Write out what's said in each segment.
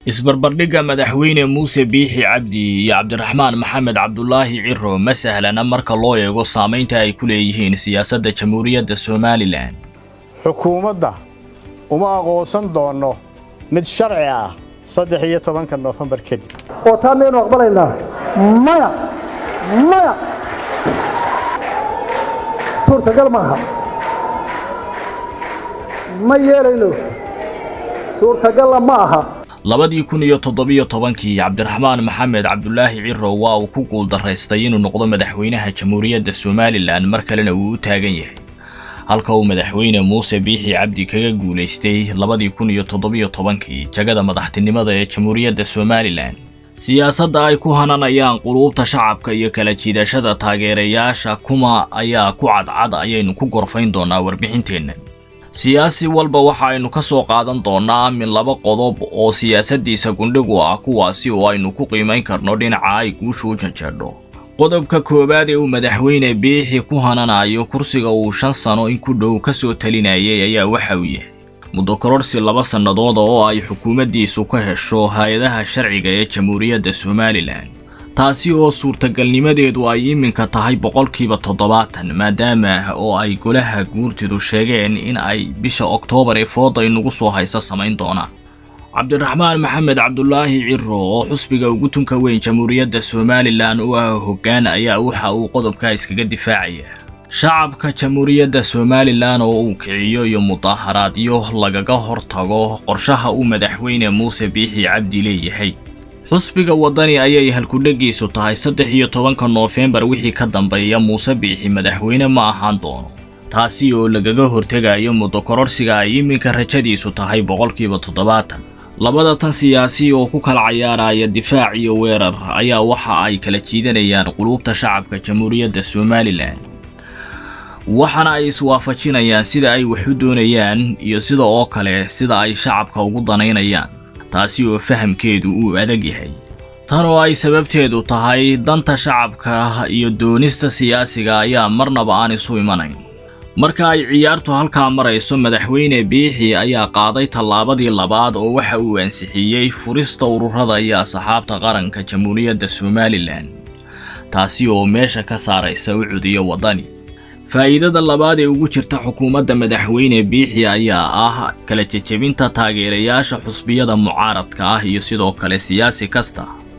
isbarbardhigga madaxweyne muuse biixi cabdi iyo cabdiraxmaan maxamed cabdulaahi ciro ma sahlana marka loo eego saamaynta ay ku leeyihiin siyaasadda jamhuuriyadda somalilan xukuumadda uma aqoonsan doonno mid sharci ah saddex iyo tobanka noofembar kadib oo taa maynu aqbalaynaa maya maya suurtagal maaha ma yeelayno suurtagalla ma aha labadii kun iyo toddobiyo tobankii cabdiraxmaan maxamed cabdulaahi ciro waa uu ku guuldaraystay inuu noqdo madaxweynaha jamhuuriyadda somalilan mar kalena uu u taagan yahay halka uu madaxweyne muuse biixi cabdi kaga guulaystay labadii kun iyo toddobiyo tobankii jagada madaxtinimada ee jamhuuriyadda somalilan siyaasadda ay ku hananayaan quluubta shacabka iyo kala jiidashada taageerayaasha kuma ayaa ku cadcad ayaynu ku gorfayn doonaa warbixinteenna siyaasi walba waxa aynu ka soo qaadan doonnaa min laba qodob oo siyaasaddiisa gundhigu ah kuwaasi oo aynu ku qiimayn karno dhinaca ay guushu u janjeedho qodobka koowaad ee uu madaxweyne biixi ku hananayo kursiga uu shan sano in ku dhow ka soo talinayay ayaa waxa uu yahay muddo kororsi laba sannadooda oo ay xukuumaddiisu ka hesho hay-adaha sharciga ee jamhuuriyadda somalilan taasi oo suurtagalnimadeedu ay iminka tahay boqolkiiba toddobaatan maadaama oo ay golaha guurtidu sheegeen in ay bisha oktoobar ee fooda inugu soo haysa samayn doonaan cabdiraxmaan maxamed cabdulaahi ciro oo xusbiga ugu tunka weyn jamhuuriyadda somalilan u ah hoggaan ayaa waxa uu qodobka iskaga difaacaya shacabka jamhuuriyadda somalilan oo uu kiciyo iyo mudaaharaadyo lagaga hortago qorshaha uu madaxweyne muuse biixi cabdi leeyahay xusbiga waddani ayay halkudhegiisu tahay saddex iyo tobanka noofembar wixii ka dambeeya muuse biixi madaxweyne ma ahaan doono taasi oo lagaga hortegayo muddo kororsiga ay iminka rajadiisu tahay boqolkiiba toddobaatan labada tan siyaasi oo ku kala cayaaraya difaac iyo weerar ayaa waxa ay kala jiidanayaan quluubta shacabka jamhuuriyadda somalilan waxaana ay iswaafajinayaan sida ay wax u doonayaan iyo sida oo kale sida ay shacabka ugu danaynayaan taasi oo fahamkeedu uu adag yahay tan oo ay sababteedu tahay danta shacabka iyo doonista siyaasiga ayaa marnaba aan isu imanayn marka ay ciyaartu halkaa marayso madaxweyne biixi ayaa qaaday tallaabadii labaad oo waxa uu ansixiyey furista ururada iyo asxaabta qaranka jamhuuriyadda somalilan taasi oo meesha ka saaraysa u cudiyo waddani faa'iidada labaad ee ugu jirta xukuumadda madaxweyne biixi ayaa ah kala jejebinta taageerayaasha xusbiyada mucaaradka ah iyo sidoo kale siyaasi kasta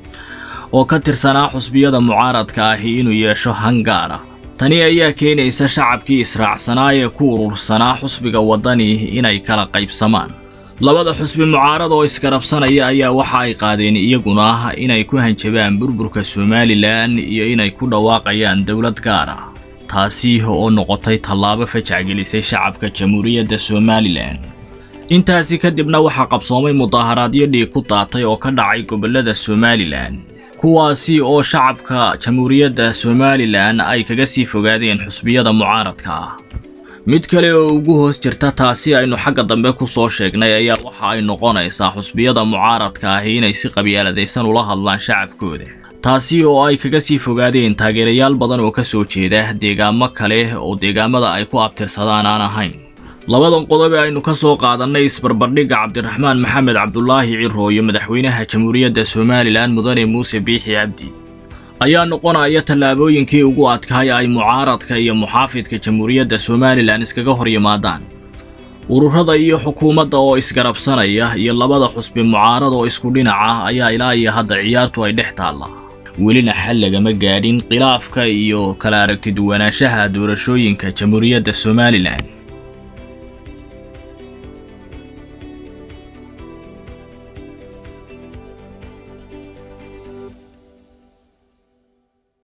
oo ka tirsanaa xusbiyada mucaaradka ahi inuu yeesho hangaara tani ayaa keenaysa shacabkii israacsanaa ee ku urursanaa xusbiga waddani inay kala qaybsamaan labada xusbi mucaarad oo isgarabsanaya ayaa waxa ay qaadeen iyaguna inay ku hanjabaan burburka somalilan iyo inay ku dhawaaqayaan dowlad gaar ah taasi oo noqotay tallaabo fajacgelisay shacabka jamhuuriyadda somalilan intaasi kadibna waxaa qabsoomay mudaaharaadyo dhiig ku daatay oo ka dhacay gobollada somalilan kuwaasi oo shacabka jamhuuriyadda somalilan ay kaga sii fogaadeen xusbiyada mucaaradka ah mid kale oo ugu hoos jirta taasi aynu xagga dambe ku soo sheegnay ayaa waxa ay noqonaysaa xusbiyada mucaaradka ahi inay si qabyaaladaysan ula hadlaan shacabkooda taasi oo ay kaga sii fogaadeen taageerayaal badan oo ka soo jeeda deegaamo kale oo deegaamada ay ku abtirsadaan aan ahayn labadan qodob ee aynu ka soo qaadannay isbarbardhigga cabdiraxmaan maxamed cabdulaahi ciro iyo madaxweynaha jamhuuriyadda somalilan mudane muuse biixi cabdi ayaa noqonaya tallaabooyinkii ugu adkaay ay mucaaradka iyo muxaafidka jamhuuriyadda somalilan iskaga hor yimaadaan ururada iyo xukuumadda oo isgarabsanaya iyo labada xusbi mucaarad oo isku dhinac ah ayaa ilaa iyo hadda ciyaartu ay dhex taallaa welina xal lagama gaadhin khilaafka iyo kala aragti duwanaanshaha doorashooyinka jamhuuriyadda somalilan